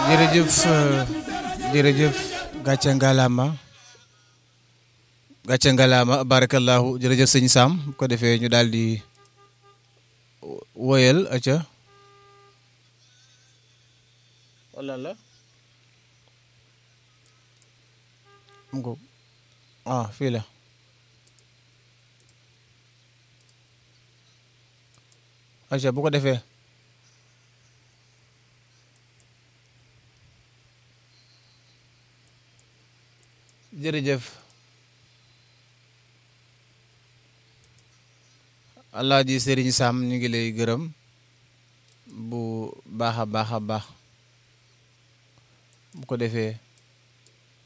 jërëjëf jërëjëf gàcce ngalaama gàcce ngalaama barakallahu jërëjëf sëñ Sam bu ko defee ñu daal di woyal aca wala la am ko ah fii la aca bu ko defee jërëjëf Alaaji Sëriñ Sam ñu ngi lay gërëm bu baax a baax a baax bu ko defee